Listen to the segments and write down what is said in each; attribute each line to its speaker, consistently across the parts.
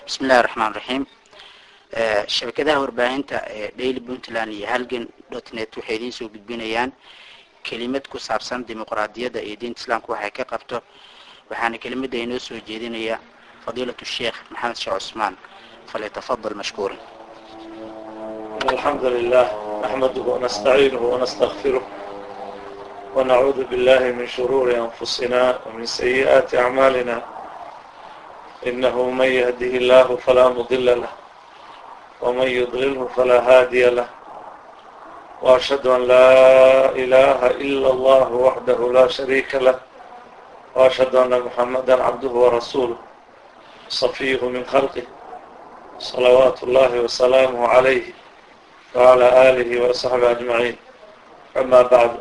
Speaker 1: bismi illahi raxmaan raxiim shabakadaha warbaahinta ee daily puntland iyo halgan dot net waxay idiin soo gudbinayaan kelimad ku saabsan dimuqraadiyadda iyo diinta islaamka waxay ka qabto waxaana kelimada inoo soo jeedinaya fadiilatu sheekh maxamed sheekh cusmaan falyatafadal mashkuura
Speaker 2: الحمد لله نحمده ونستعينه ونستغفره ونعوذ بالله من شرور أنفسنا ومن سيئات أعمالنا إنه من يهده الله فلا مضل له ومن يضلله فلا هادي له وأشهد أن لا إله إلا الله وحده لا شريك له وأشهد أن محمدا عبده ورسوله صفيه من خلقه صلوات الله وسلامه عليه وعلى آله وصحبه أجمعين أما بعد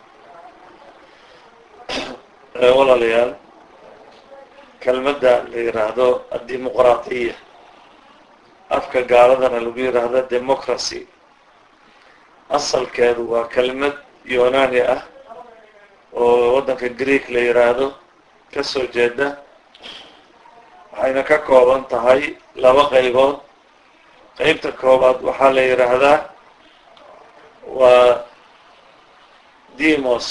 Speaker 2: walaalayaal kelmadda la yidhaahdo addimuqraatiya afka gaaladana lagu yidhaahdo democracy asalkeedu waa kelmad yunani ah oo waddanka greek la yidhaahdo ka soo jeeda waxayna ka kooban tahay laba qaybood qeybta koobaad waxaa la yidhaahdaa waa demos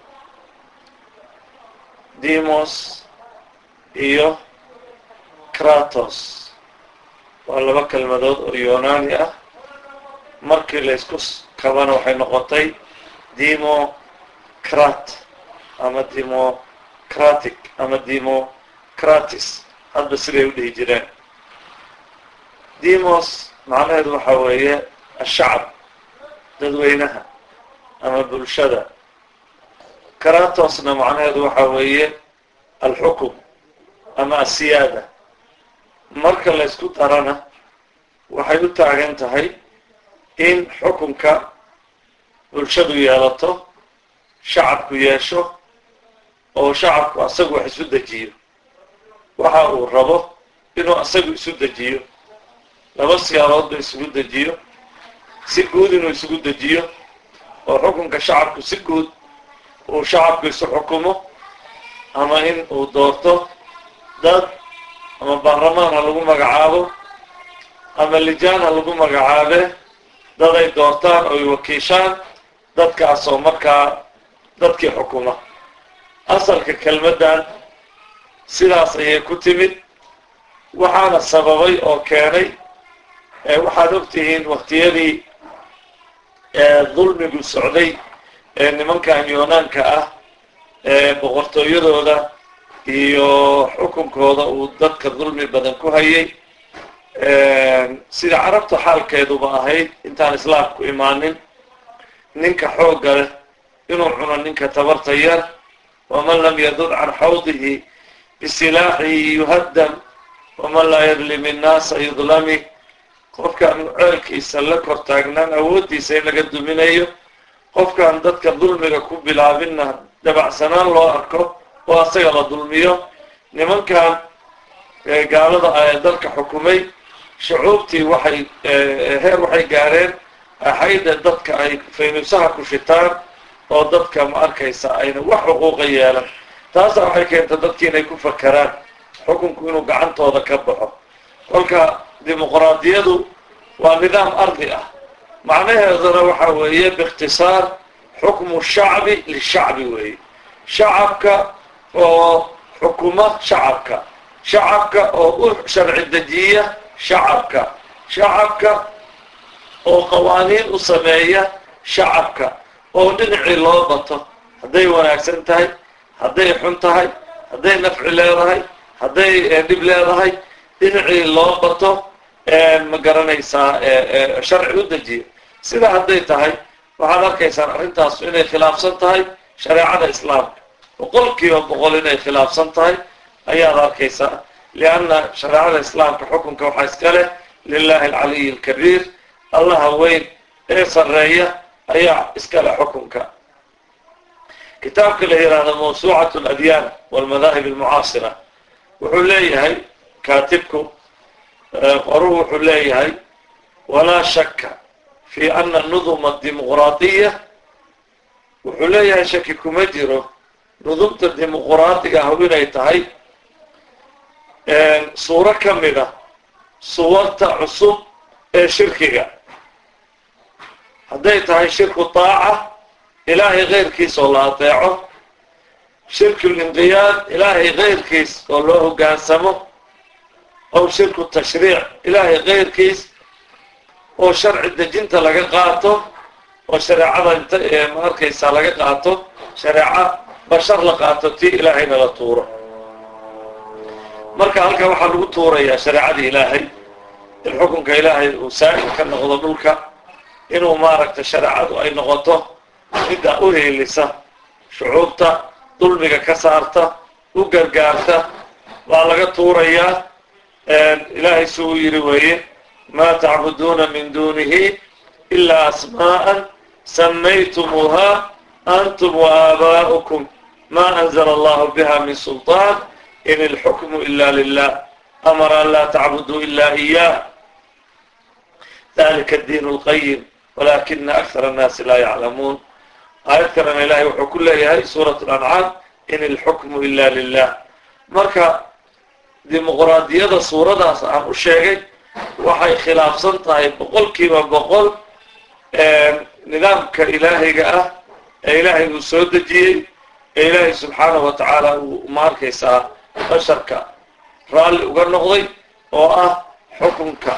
Speaker 2: demos iyo kratos waa laba kelmadood oo yunani ah markii la isku kabana waxay noqotay democrat ama democratic ama democratis hadba siday u dhihi jireen demos macnaheedu waxaa weeye ashacab dadweynaha ama bulshada kratosna macnaheedu waxaa weeye alxukum ama asiyaada marka la ysku darana waxay u taagan tahay in xukunka bulshadu yeelato shacabku yeesho oo shacabku asagu wax isu dejiyo waxa uu rabo inuu asagu isu dejiyo laba siyaaboodba isugu dejiyo si guud inuu isugu dejiyo oo xukunka shacabku si guud uu shacabku isu xukumo ama in uu doorto dad ama baarlamaan ha lagu magacaabo ama lijaan ha lagu magacaabe dad ay doortaan oo ay wakiishaan dadkaas oo markaa dadkii xukuma asalka kelmaddan sidaas ayay ku timid waxaana sababay oo keenay waxaad ogtihiin waktiyadii dulmigu socday ee nimankan yunaanka ah ee boqortooyadooda iyo xukunkooda uu dadka dulmi badan ku hayay sida carabta xaalkeeduba ahayd intaan islaamku imaanin ninka xoogga leh inuu cuno ninka tabarta yar waman lam yadud can xawdihi bisilaaxihi yuhaddam waman laa yadlim innaasa yudlami qofkaan ceelkiisa la kor taagnaan awooddiisa in laga duminayo qofkaan dadka dulmiga ku bilaabinna dabacsanaan loo arko oo asaga la dulmiyo nimankan gaalada ee dalka xukumay shucuubtii waxay heer waxay gaareen axayda dadka ay faynuusaha ku shitaan oo dadka ma arkaysa ayna wax xuquuqa yeelan taasaa waxay keenta dadki inay ku fakeraan xukunku inuu gacantooda ka baxo kolka dimuqraadiyadu waa nidaam ardi ah macnaheeduna waxa weeye biikhtisaar xukmu shacbi lishacbi weeye shacabka oo xukuma shacabka shacabka oo u sharci dejiya shacabka shacabka oo qawaaniin u sameeya shacabka oo dhinacii loo bato hadday wanaagsan tahay hadday xun tahay hadday nafci leedahay hadday dhib leedahay dhinacii loo bato ma garanaysaa sharci u dejiya sida hadday tahay waxaad arkaysaan arrintaas inay khilaafsan tahay shareecada islaamka boqol kiiba boqol inay khilaafsan tahay ayaad arkaysaa lianna shareecada islaamka xukunka waxaa iska leh lilahi alcaliy alkabiir allaha weyn ee sarreeya ayaa iska leh xukunka kitaabka la yidhaahdo mawsuucat aladyaan walmadaahib almucaasira wuxuu leeyahay kaatibku qoruhu wuxuu leeyahay walaa shaka fi ana nuduma dimuqraadiya wuxuu leeyahay shaki kuma jiro nudumta dimuqraadiga ah inay tahay suuro ka mid a suwarta cusub ee shirkiga hadday tahay shirku taaca ilaahay keyrkiis oo la adeeco shirkulinqiyaad ilaahay keyrkiis oo loo hoggaansamo ow shirku tashriic ilaahay keyrkiis oo sharci dejinta laga qaato oo shareecada inta ma arkaysaa laga qaato shareeco bashar la qaato tii ilaahayna la tuuro marka halkan waxaa lagu tuurayaa shareecadii ilaahay in xukunka ilaahay uu saa'il ka noqdo dhulka inuu maaragtay shareecadu ay noqoto midda u heelisa shucuubta dulmiga ka saarta u gargaarta waa laga tuurayaa ilaahay si uu yidhi weeye maa tacbuduuna min duunihi ilaa asmaa'an samaytumuuha antum waabaa'ukum ma anzla allahu biha min sulطaan in ilxukmu ila lilah amara an laa tacbuduu ila iyah dalika diin اlqayim walakina akar الnaasi laa yaclamuun aayad kalena ilahay wuxuu ku leeyahay suuraة اlancaam in ilxukmu ila lilah marka dimuqraadiyada suuradaas aan u sheegay waxay khilaafsan tahay boqol kiiba boqol nidaamka ilaahiga ah ee ilaahay uu soo dejiyey ee ilaahay subxaanahu wa tacaala uu ma arkaysaa basharka raalli uga noqday oo ah xukunka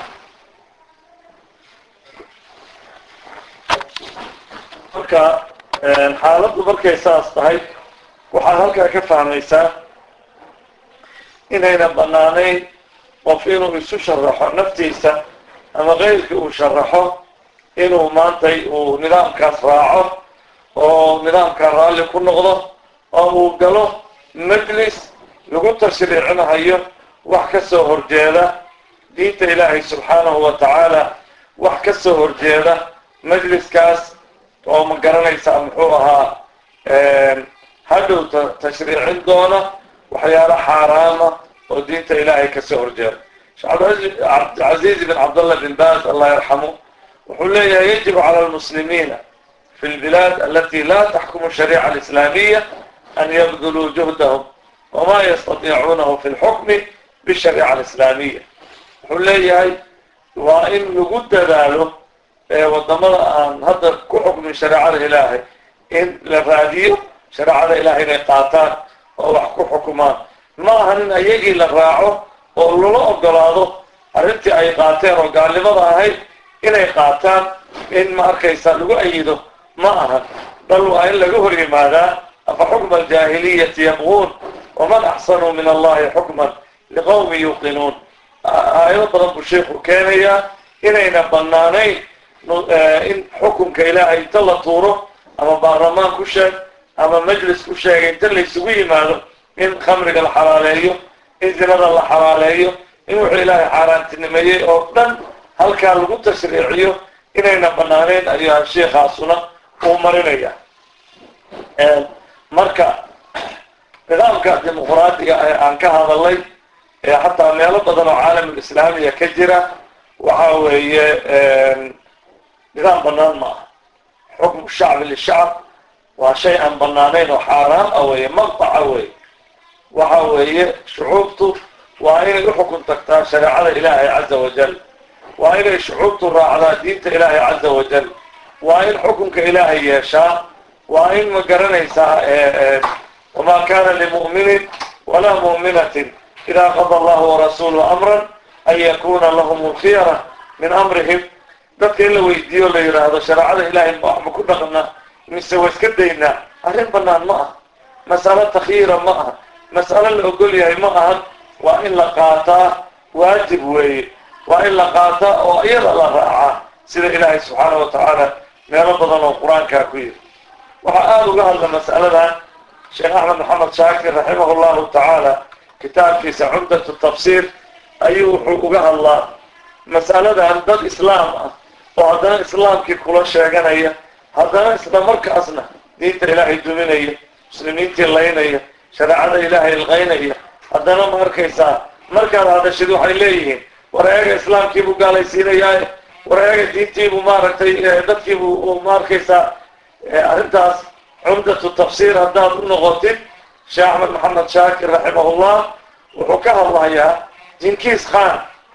Speaker 2: marka xaaladdu markay saas tahay waxaad halkaa ka fahmaysaa inayna bannaanayn qof inuu isu sharaxo naftiisa ama keyrkii uu sharaxo inuu maantay uu nidaamkaas raaco oo nidaamkaa raalli ku noqdo oo uu galo majlis lagu tashriicinahayo wax ka soo horjeeda diinta ilaahay subxaanahu wa tacaala wax ka soo horjeeda majliskaas oo ma garanaysaa muxuu ahaa hadhow tashriicin doona waxyaalo xaaraama oo diinta ilaahay kasoo horjeeda sheekh cabdilcaziiz bin cabdallah bin baas allah yarxamu wuxuu leeyahay yajibu cala lmuslimiina fi lbilaad alati la taxkumu shariica alislaamiya an yabduluu juhdahum wama yastatiicuunahu fi lxukmi bishariica alislaamiya wuxuu leeyahay waa in lagu dadaalo wadamada aan hadda ku xukmin shareecada ilaahay in la raadiyo shareecada ilahay inay qaataan oo wax ku xukumaan ma ahan in ayagii la raaco oo lala ogolaado arrintii ay qaateen oo gaalnimada ahayd inay qaataan in ma arkaysa lagu ayido ma ahan bal waa in laga hor yimaadaa afa xukma aljaahiliyati yabquun waman axsanuu min allahi xukman liqowmi yuuqinuun aayado badan buu sheikhu keenayaa inayna banaanayn in xukunka ilaahay inta la tuuro ama baarlamaan ku sheeg ama majlis ku sheegay inta laysugu yimaado in khamriga la xalaaleeyo in zinada la xalaaleeyo in wuxuu ilaahay xaaraantinimeeyey oo dhan halkaa lagu tashriiciyo inayna banaanayn ayuu sheikhaasuna uu marinaya marka nidaamka dimuqraadiga ee aan ka hadalay ee xataa meelo badan oo caalamulislaamiya ka jira waxa weeye nidaam banaan ma aha xukmu shacbi lishacb waa shay aan banaanayn oo xaaraam ah weeye maqtaca weeye waxa weeye shucuubtu waa inay uxukun tagtaa shareecada ilaahay caza wajal waa inay shucuubtu raacdaa diinta ilaahay caza wajal waa in xukunka ilaahay yeeshaa waa in ma garanaysaa wamaa kana limu'minin walaa mu'minatin idaa qada allahu warasuuluhu amran an yakuna lahum lkhiyara min amrihim dadka in la weydiiyo la yidhaahdo shareecada ilaahay wax ma ku dhaqna mise wa iska daynaa arrin banaan ma aha mas'alo takyiira ma aha mas'alo la ogol yahay ma ahan waa in la qaataa waajib weeye waa in la qaataa oo iyada la raacaa sida ilaahay subxaana wa tacaala meelo badan oo qur-aankaa ku yiri waxaa aada uga hadla mas'aladan sheekh axmed maxamed shaakir raximah llahu tacaala kitaabkiisa cumdatu tafsiir ayuu wuxuu uga hadlaa mas'aladan dad islaam ah oo haddana islaamkii kula sheeganaya haddana isla markaasna diinta ilaahay duminaya muslimiintii laynaya shareecada ilaahay ilqaynaya haddana ma arkaysaa markaad hadashid waxay leeyihiin war eega islaamkiibuu gaalaysiinayaa war eega diintiibuu maaragtay dadkiibuu ma arkaysaa arrintaas cumdatu tafsiir haddaad u noqotid sheekh axmed maxamed shaakir raximahullah wuxuu ka hadlayaa jinkiis khan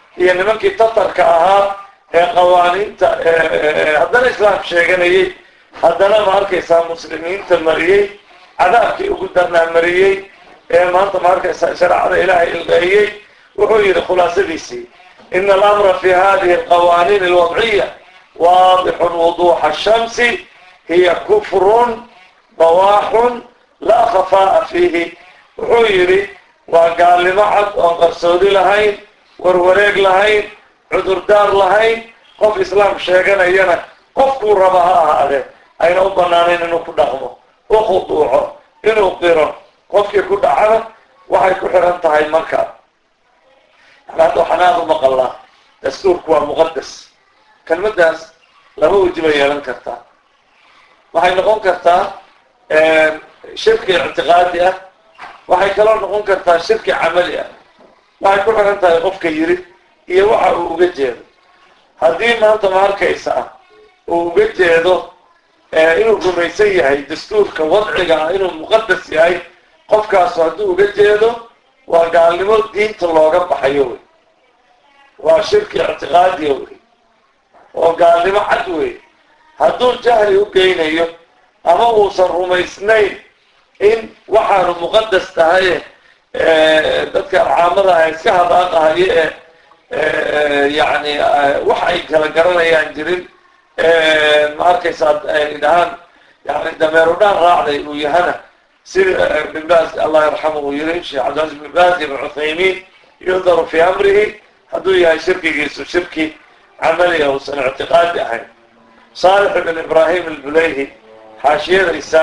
Speaker 2: iyo nimankii tatarka ahaa ee qawaaniinta haddana islaam sheeganayay haddana ma arkaysaa muslimiinta mariyey cadaabkii ugu darnaa mariyey ee maanta ma arkaysaa shareecada ilaahay ilqeeyey wuxuu yidhi khulaasadiisii ina alamra fi hadihi alqawaaniin alwadciya waadixun wuduuxa ashamsi hiya kufrun bawaaxun laa khafaa'a fiihi wuxuu yidhi waa gaalnimo cad oon qarsoodi lahayn warwareeg lahayn cudurdaar lahayn qof islaam sheeganayana qofkuu raba ha ahaadee ayna u banaanayn inuu ku dhaqmo u khuduuco inuu qiro qofkii ku dhacana waxay ku xiran tahay marka yani hadda waxaan aada u maqalnaa dastuurku waa muqadas kelmaddaas laba weji bay yeelan kartaa waxay noqon kartaa shirki ictiqaadi ah waxay kaloo noqon kartaa shirki camali ah waxay ku xiran tahay qofka yiri iyo waxa uu uga jeedo haddii maanta ma arkaysa ah uu uga jeedo inuu rumaysan yahay dastuurka wadciga ah inuu muqadas yahay qofkaasu hadduu uga jeedo waa gaalnimo diinta looga baxayo wey waa shirki ictiqaadiya wey oo gaalnimo cad wey hadduu jahli u geynayo ama uusan rumaysnayn in waxaanu muqadas tahaye dadka caamada ah iska hadaaqahayo ee yani wax ay kala garanayaan jirin ma arkaysaa ay dhahaan yani dameeru dhaan raacday uu yahana sida ibn baas allah yarxamu uu yiri sheekh cabdilcaziz ibn baas ibn cuthaymiin yuhdaru fi amrihi hadduu yahay shirkigiisu shirki camaliga uusan ictiqaadi ahayn saalix ibn ibrahim albulayhi xaashiyadaysa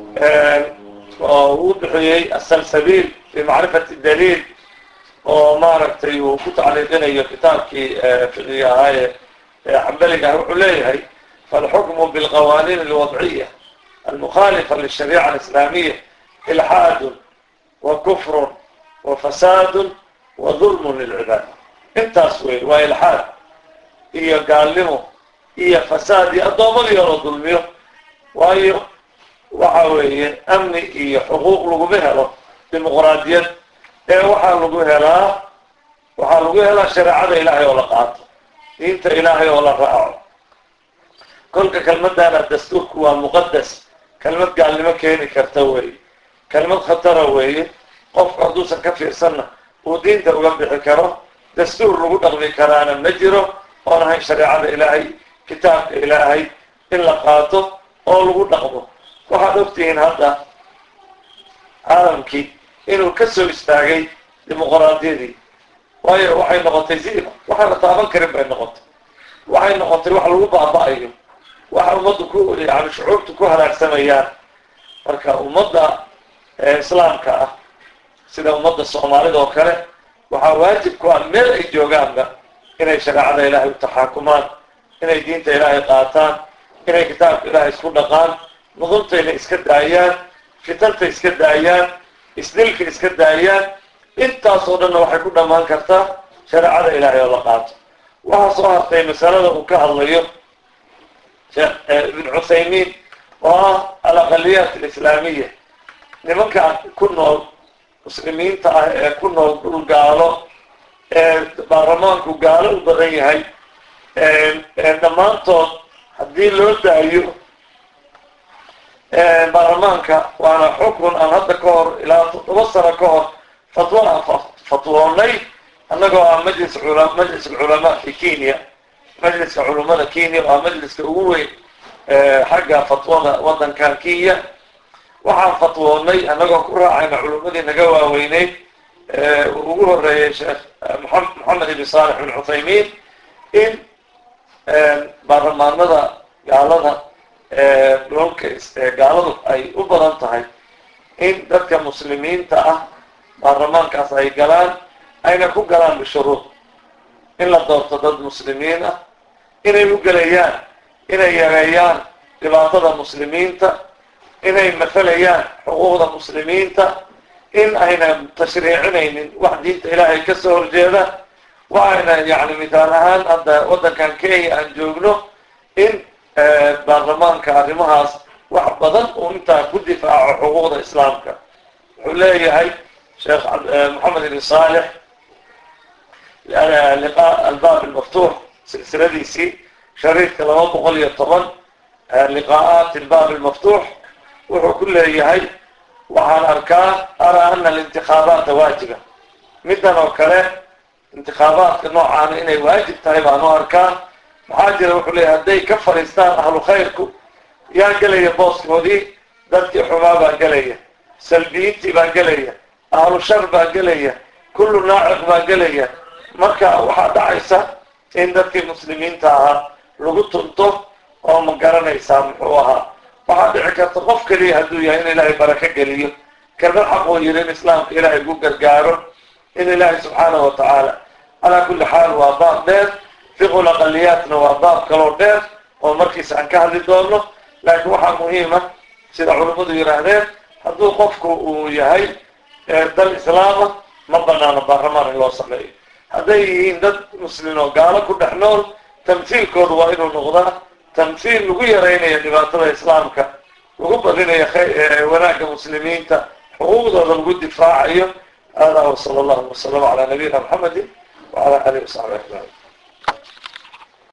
Speaker 2: oo uu bixiyey asalsabiil fi macrifati daliil oo maaragtay uu ku tacliiqinayo kitaabkii fiqiga ahaaye xambaliga ah wuxuu leeyahay falxukmu bilqawaaniin alwadciya almukhalifa lishariica alislaamiya ilxaadun wa kufrun wa fasaadun wa dulmun lilcibaad intaas wey waa ilxaad iyo gaalnimo iyo fasaad iyo addoommadii oo la dulmiyo waayo waxa weeye amni iyo xuquuq laguma helo dimuqraadiyad ee waxaa lagu helaa waxaa lagu helaa shareecada ilaahay oo la qaato diinta ilaahay oo la raaco kolka kelmadana dastuurku waa muqadas kelmad gaalnimo keeni karta weeye kelmad khatara weeye qofku hadduusan ka fiirsanna uu diinta uga bixi karo dastuur lagu dhaqmi karaana ma jiro oon ahayn shareecada ilaahay kitaabka ilaahay in la qaato oo lagu dhaqmo waxaad ogtihiin hadda caalamkii inuu ka soo istaagay dimuqraadiyadii waayo waxay noqotay zero waxaan la taaban karin bay noqotay waxay noqotay wax lagu baaba-ayo waxa ummaddu ku yani shucuubtu ku halaagsamayaan marka ummadda islaamka ah sida ummadda soomaalida oo kale waxaa waajib ku ah meel ay joogaanba inay shareecada ilaahay u taxaakumaan inay diinta ilaahay qaataan inay kitaabka ilaahay isku dhaqaan nudumtayna iska daayaan fitanta iska daayaan isdilka iska daayaan intaas oo dhanna waxay ku dhammaan kartaa shareecada ilaahay oo la qaato waxaa soo hartay masalada uu ka hadlayo sheekh ibn cuthaymiin oo ah alaqaliyaat alislaamiya nimanka ku nool muslimiinta ah ee ku nool dhul gaalo ee baarlamaanku gaalo u badan yahay dhammaantood haddii loo daayo baarlamaanka waana xukun aan hadda ka hor ilaa toddoba sano ka hor fatwo aan fatwoonay annagoo ah majlis cula majlis alculamaa fi kenya majliska culamada kenya oo ah majliska ugu weyn xagga fatwada waddankan kenya waxaan fatwoonay annagoo ku raacayna culumadii naga waaweyneyd ugu horeeyay sheekh moxamed ibn saalex bin cuthaymiin in baarlamaanada gaalada dhoolka gaaladu ay u badan tahay in dadka muslimiinta ah baarlamaankaas ay galaan ayna ku galaan bishuruud in la doorto dad muslimiin ah inay u gelayaan inay yareeyaan dhibaatada muslimiinta inay mafalayaan xuquuqda muslimiinta in ayna tashriicinaynin wax diinta ilaahay ka soo horjeeda waxayna yani mithaal ahaan hadda waddankan kenya aan joogno in baarlamaanka arrimahaas wax badan uu intaa ku difaaco xuquuqda islaamka wuxuu leeyahay sheekh moxamed ibn saalex liqaa albaab almaftuux silsiladiisii shariidka laba boqol iyo toban liqaa'aat albaab almaftuux wuxuu ku leeyahay waxaan arkaa araa ana alintikhaabaata waajiba middan oo kale intikhaabaadka noocaana inay waajib tahay baan u arkaa maxaa jira wuxuu leeyahay hadday ka fadhiistaan ahlu khayrku yaa gelaya booskoodii dadkii xumaa baa gelaya salbiyiintii baa gelaya ahlu shar baa gelaya kullu naaciq baa gelaya marka waxaa dhacaysa in dadkii muslimiinta ahaa lagu tunto oo ma garanaysaa muxuu ahaa waxaa dhici karta qof keliya hadduu yahay in ilaahay barako geliyo kelmad xaquu yidhi in islaamka ilaahay ugu gargaaro in ilaahay subxaanahu wa tacaala calaa kulli xaal waa baab dheer fiqul aqaliyaatna waa baab kaloo dheer oo markiisa aan ka hadli doono laakiin waxaa muhiima sida culummadu yidhaahdeen hadduu qofku uu yahay dal islaama ma banaano baarlamaan in loo sameeyo hadday yihiin dad muslimiin oo gaalo ku dhex nool tamhiilkooda waa inuu noqdaa tamhiil lagu yaraynayo dhibaatada islaamka lagu badinayo wanaagga muslimiinta xuquuqdooda lagu difaacayo hada wasala allahu wasalam calaa nabiyina maxamedi wacala alihi wasaxbi ajmaciin